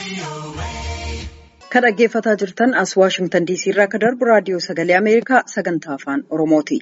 Kan dhaggeeffataa jirtan as Waashingtan DC irraa kan darbu raadiyoo sagalee Ameerikaa sagantaa afaan Oromooti.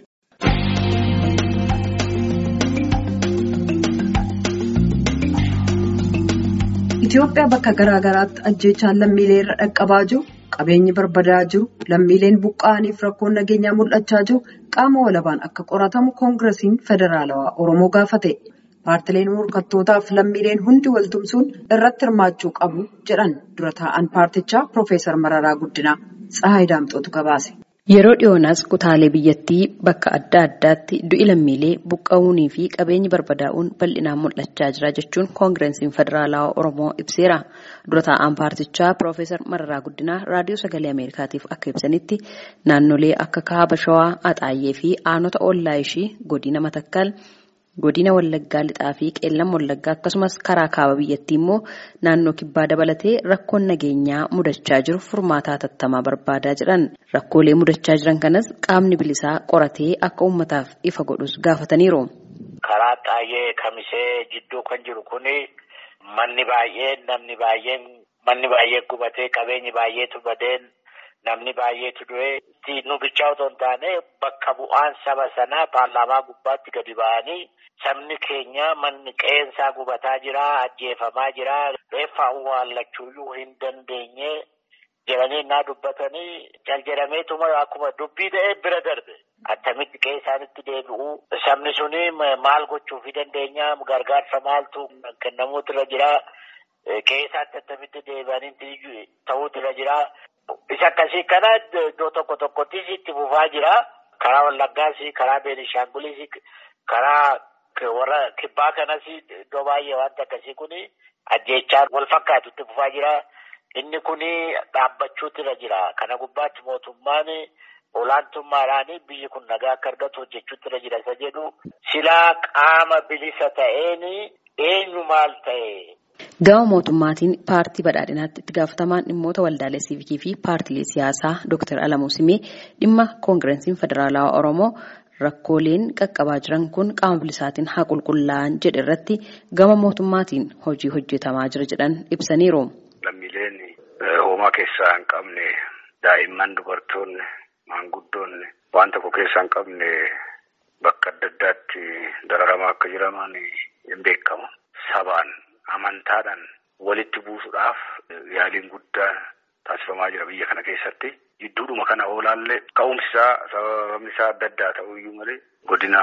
Itoophiyaa bakka garaa garaatti ajjeechaan lammiilee irra dhaqqabaa jiru, qabeenyi barbadaa jiru, lammiileen buqqa'aniif rakkoon nageenyaa mul'achaa jiru qaama walabaan akka qoratamu koongirasiin federaalawaa Oromoo gaafate. Paartileen morkattootaaf lammiileen hundi waltumsuun irratti hirmaachuu qabu jedhan dura taa'an paartichaa Piroofeesar Mararaa Guddinaa Tsahaay Daamxootu gabaase. Yeroo dhiyoonaas kutaalee biyyattii bakka adda addaatti du'i lammiilee buqqa'uunii fi qabeenyi barbadaa'uun bal'inaan mul'achaa jira jechuun koongiresiin federaalawaa Oromoo ibseera. Dura taa'an paartichaa Piroofeesar Mararaa Guddinaa raadiyoo sagalee Ameerikaatiif akka ibsanitti naannolee akka kaaba shawaa, Axaayyee fi aanota ollaa ishii godina Matakkal. Godina Wallaggaa lixaa fi qeellan Wallaggaa akkasumas karaa kaaba biyyattii immoo naannoo kibbaa dabalatee rakkoon nageenyaa mudachaa jiru furmaataa tattamaa barbaadaa jedhan. Rakkoolee mudachaa jiran kanas qaamni bilisaa qoratee akka uummataaf ifa godhus gaafataniiru. Karaa xaayee kamisee jidduu kan jiru kuni manni baay'een namni baay'een manni baay'ee gubatee qabeenyi baay'eetu badeen namni baay'eetu du'ee nu bichaa otoo hin taane bakka bu'aan saba sanaa paarlaamaa gubbaatti gadi ba'anii. Sabni keenya manni qeensaa gubataa jira, ajjeefamaa jira, reeffa awwaallachuuyyuu hin dandeenye jedhanii naa dubbatanii jaljedhameetuma akkuma dubbii ta'ee bira darbe. Attamitti qeessaanitti deebi'u. Sabni suni maal gochuufi dandeenya gargaarsa maaltu kennamuutu irra jira. Qeessaatti attamitti deebi'anii ta'uutu irra jira. Isa akkasii kana iddoo tokko tokkottis itti fufaa jira. Karaa Wallaggaas, karaa Beenishaangulis, karaa. warra kibbaa kanas iddoo baay'ee wanti akkasii kun ajjeechaan wal fakkaatu itti fufaa jira. Inni kun dhaabbachuutu irra jira. Kana gubbaatti mootummaan olaantummaadhaan biyyi kun nagaa akka argatu hojjechuutu irra jira isa jedhu. Silaa qaama bilisa ta'een eenyu maal ta'e. Gama mootummaatiin paartii badhaadhinaatti itti gaafatamaan dhimmoota waldaalee siivikii fi paartiilee siyaasaa Dr. Alamuu Simee dhimma koongirensiin federaalawaa Oromoo. Rakkooleen qaqqabaa jiran kun qaama bilisaatiin haa qulqullaa'an jedhe irratti gama mootummaatiin hojii hojjetamaa jira jedhan ibsaniiru. Lammiileen hoomaa keessaa hin qabne daa'imman dubartoonni maanguddoonni waan tokko keessaa hin qabne bakka adda addaatti dararamaa akka jiraman hin beekamu. Sabaan amantaadhaan walitti buusuudhaaf yaaliin guddaan taasifamaa jira biyya kana keessatti. Jidduudhuma kana oolaallee ka'umsi isaa sababni isaa adda addaa ta'uu iyyuu malee godina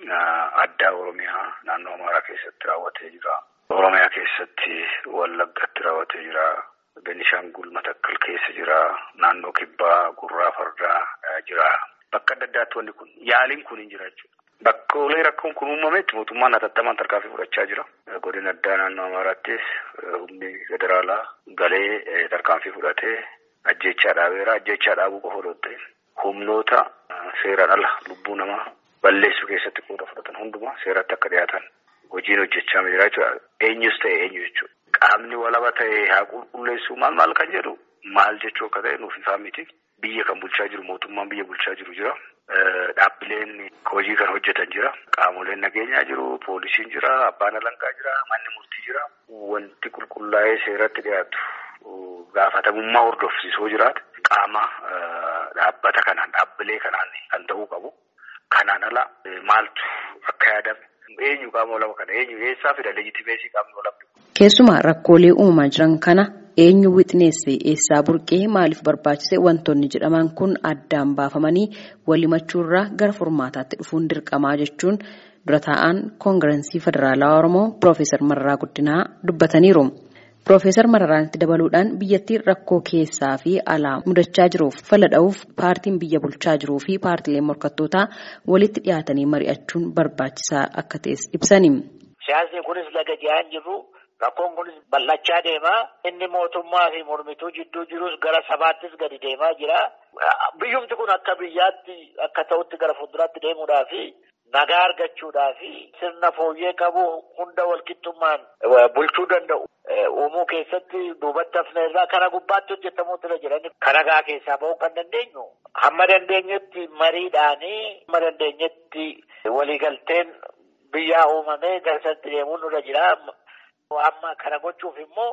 addaa Oromiyaa naannoo Amaaraa keessatti raawwatee jira. Oromiyaa keessatti Wallaggatti raawwatee jira. Benishaangul Matakkal keessa jira. Naannoo Kibbaa Gurraa Fardaa jira. Bakka adda addaatti wanti kun yaaliin kun hin jira jechuudha. Bakkoolee rakkoon kun uumametti mootummaan hatattamaan tarkaanfii fudhachaa jira. Godina addaa naannoo Amaaraattis humni federaalaa galee tarkaanfii fudhatee. Ajjechaa dhaabeera. Ajjechaa dhaabuu qofa odoo ta'e humnoota seeraan ala lubbuu namaa balleessuu keessatti qooda fudhatan hundumaa seeratti akka dhiyaatan hojiin hojjechaa jira jechuudha. Eenyus ta'e eenyu jechuudha. Qaamni walaba ta'e haa qulqulleessuu maal maal kan jedhu maal jechuu akka ta'e nuuf ifaa miti. Biyya kan bulchaa jiru mootummaan biyya bulchaa jiru jira. Dhaabbileen hojii kan hojjetan jira. Qaamoleen nageenyaa jiru. Poolisiin jira. Abbaan alangaa jira. Manni murtii jira. Wanti qulqullaa'ee seeratti dhiyaatu. Gaafatamummaa hordofsiisuu jiraate qaama dhaabbata kanaan dhaabbilee kanaan kan ta'uu qabu. Kanaan ala maaltu akka yaadame eenyu qaama walaba kana eenyu eessaa fida leejitimeesii qaamni walabni. Keessumaa rakkoolee uumamaa jiran kana eenyu wixineesse eessaa burqee maaliif barbaachise wantoonni jedhaman kun addaan baafamanii walimachuurraa gara furmaataatti dhufuun dirqamaa jechuun dura taa'an koongirensii federaalawaa Oromoo Piroofeesar Mararaa Guddinaa dubbataniiru. Piroofeesar Mararaan itti dabaluudhaan biyyattiin rakkoo keessaa fi alaa mudachaa jiruuf fala dha'uuf paartiin biyya bulchaa jiruu fi paartileen morkattootaa walitti dhiyaatanii mari'achuun barbaachisaa akka ta'es ibsani. Siyaasni kunis laga ji'aan jiru rakkoon kunis bal'achaa deema. Inni mootummaa fi mormituu jidduu jirus gara sabaattis gadi deemaa jira. Biyyumti kun akka biyyaatti akka ta'utti gara fuulduraatti deemuudhaafi. Nagaa argachuudhaafi sirna fooyyee qabu hunda walqixxummaan bulchuu danda'u. Uumuu keessatti duubatti hafne irraa kana gubbaatti hojjetamuutu irra jiran kan nagaa keessaa ba'uu kan dandeenyu. Hamma dandeenyetti mariidhaanii hamma dandeenyetti waliigalteen biyyaa uumamee garsatti deemuun irra jira. Amma kana gochuuf immoo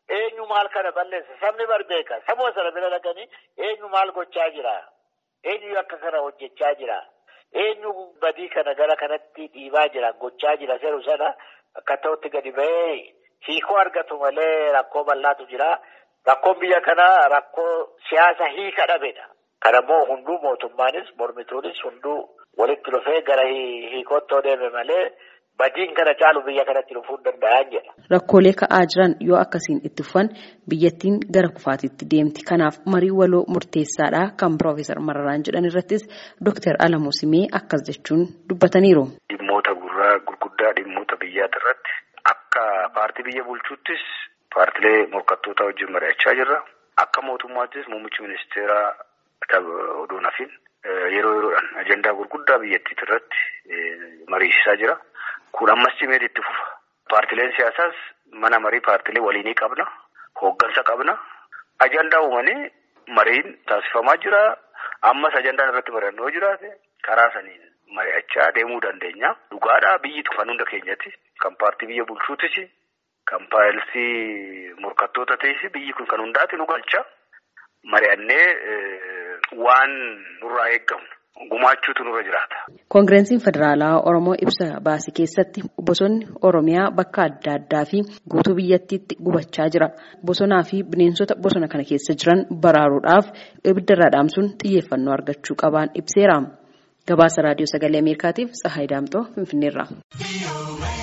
eenyu maal kana balleessa sabni barbeeka sabuma sana bira dhaqanii eenyu maal gochaa jira eenyu akka kana hojjechaa jira eenyu badii kana gara kanatti dhiibaa jira gochaa jira seeru sana akka ta'utti gadi ba'ee hiikoo argatu malee rakkoo bal'aatu jira rakkoon biyya kanaa rakkoo siyaasa hiika dhabedha kanammoo hunduu mootummaanis mormituunis hunduu walitti dhufee gara hiikootti deeme malee. Badiin kana caalu biyya kanatti dhufuu danda'an jedha. Rakkoolee ka'aa jiran yoo akkasiin itti fufan biyyattiin gara kufaatiitti deemti. Kanaaf marii waloo murteessaadha kan Piroofeesar Mararaan jedhan irrattis Dooktar Alamuu Simee akkas jechuun dubbataniiru. Dhimmoota gurraa gurguddaa dhimmoota biyyaati irratti akka paartii biyya bulchuuttis paartilee morkattoota wajjin mari'achaa jirra. Akka mootummaattis muummichi ministeeraa odoo nafin yeroo yeroodhaan ajandaa gurguddaa biyyattii irratti mariisisaa jira. Kun ammas cimeeti itti fufa. Paartileen siyaasaas mana marii paartilee waliinii qabna. Hooggansa qabna. Ajandaa uumanii mariin taasifamaa jira. Ammas ajandaan irratti mari'annoo jiraate karaa saniin mari'achaa deemuu dandeenya. Dhugaadhaa biyyi kan hunda keenyatti. Kan paartii biyya bulchuutis kan paartii morkattoota ta'es biyyi kun kan hundaati nu galcha. Mari'annee waan nurraa eeggamu. Gumaachuutu nurra jiraata. Koongireensiin Federaalaa Oromoo ibsa baase keessatti bosonni Oromiyaa bakka adda addaa fi guutuu biyyattiitti gubachaa jira. Bosonaa fi bineensota bosona kana keessa jiran baraaruudhaaf ibiddarraa dhaamsuun xiyyeeffannoo argachuu qabaan ibseera. Gabaasa Raadiyoo Sagalee Ameerikaatiif Tsahaay Daamxoo Finfinneerra.